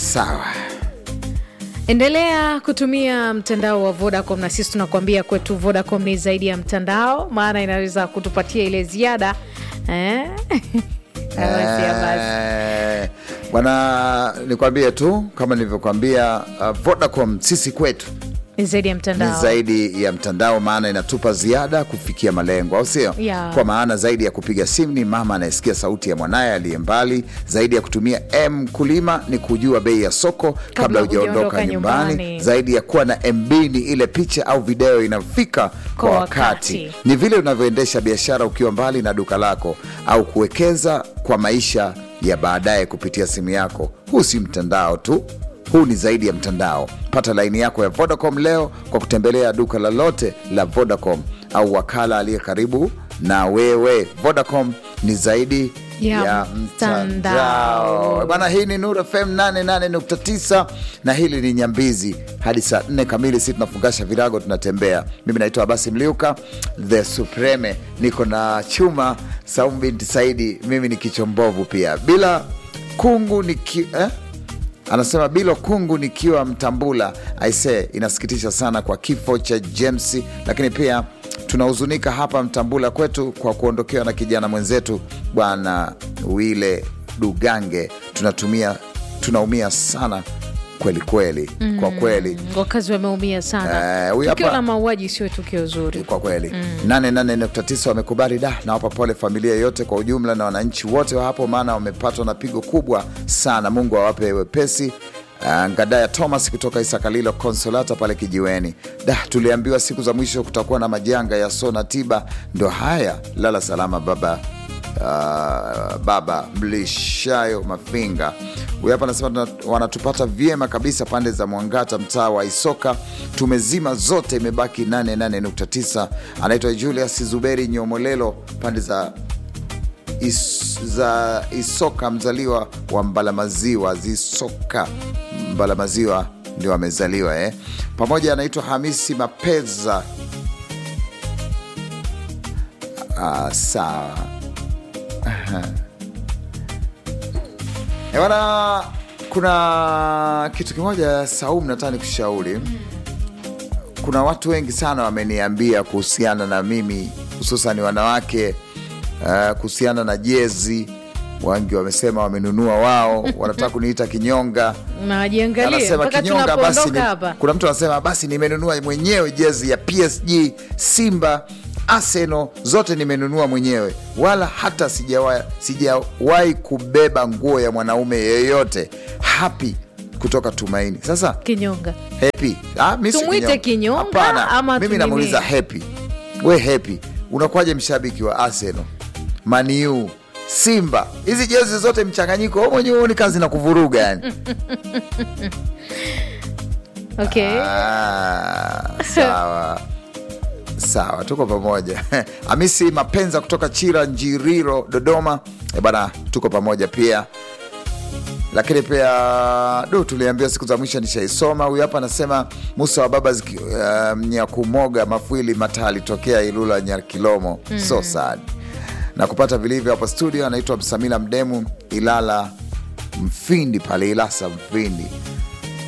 sawa Endelea kutumia mtandao wa Vodacom na sisi tunakuambia kwetu Vodacom ni zaidi ya mtandao, maana inaweza kutupatia ile ziada eh? Basi ya basi. Eh, bwana nikwambie tu kama nilivyokwambia uh, vodacom sisi kwetu Ni zaidi ya ni mtandao. zaidi ya mtandao maana inatupa ziada kufikia malengo au sio Yeah. kwa maana zaidi ya kupiga simu ni mama anayesikia sauti ya mwanaye aliye mbali zaidi ya kutumia m kulima ni kujua bei ya soko kabla hujaondoka hujaondoka nyumbani. nyumbani. zaidi ya kuwa na mb ni ile picha au video inafika kwa, Kwa wakati. wakati. ni vile unavyoendesha biashara ukiwa mbali na duka lako au kuwekeza kwa maisha ya baadaye kupitia simu yako huu si mtandao tu huu ni zaidi ya mtandao pata laini yako ya vodacom leo kwa kutembelea duka lolote la vodacom au wakala aliye karibu na wewe vodacom ni zaidi Ya ya, mtandao. mtandao bana hii ni nur fm 88.9 na hili ni nyambizi hadi saa 4 kamili si tunafungasha virago tunatembea mimi naitwa abasi mliuka the supreme niko na chuma saumu binti saidi mimi ni kichombovu pia bila kungu niki, eh? anasema bilo kungu nikiwa mtambula aise inasikitisha sana kwa kifo cha james lakini pia tunahuzunika hapa mtambula kwetu kwa kuondokewa na kijana mwenzetu bwana wile dugange tunatumia tunaumia sana kweli kweli kwa kweli Wakazi wameumia sana. Eh, huyu Tukio hapa- la mauaji sio tukio zuri. kwa kweli nane nane nukta tisa wamekubali da nawapa pole familia yote kwa ujumla na wananchi wote wa hapo maana wamepatwa na pigo kubwa sana mungu awape wepesi Uh, ngadaya thomas kutoka isakalilo konsolata pale kijiweni da tuliambiwa siku za mwisho kutakuwa na majanga ya sona tiba ndo haya lala salama baba uh, baba mlishayo mafinga huyu hapa anasema tuna- wanatupata vyema kabisa pande za mwangata mtaa wa isoka tumezima zote imebaki 88.9 anaitwa julius zuberi nyomolelo pande za is, za isoka mzaliwa wa mbalamaziwa zisoka mbalamaziwa ndio amezaliwa eh. pamoja anaitwa hamisi mapeza ah, sawa Eh, bwana kuna kitu kimoja saumu nataka nikushauri kuna watu wengi sana wameniambia kuhusiana na mimi hususan wanawake uh, kuhusiana na jezi wengi wamesema wamenunua wao wanataka kuniita kinyonga Najiangalia anasema mpaka kinyonga basi ni, tunapoondoka hapa. kuna mtu anasema basi nimenunua mwenyewe jezi ya psg simba arsenal zote nimenunua mwenyewe wala hata sijawahi sijawahi kubeba nguo ya mwanaume yeyote happy kutoka tumaini sasa Kinyonga. happy ah, mi si Tumwite kinyonga Hapana, ama mimi tunini? namuuliza happy we happy unakuwaje mshabiki wa arsenal maniu simba hizi jezi zote mchanganyiko wewe mwenyewe huoni kazi na kuvuruga yani Okay. Ah, sawa sawa tuko pamoja hamisi mapenza kutoka chira njiriro dodoma e bana tuko pamoja pia lakini pia du tuliambiwa siku za mwisho nishaisoma huyu hapa anasema musa wa baba ziki- uh, nyakumoga mafwili mataa alitokea ilula nyakilomo mm. so sad na kupata vilivyo hapo studio anaitwa msamila mdemu ilala mfindi pale ilasa mfindi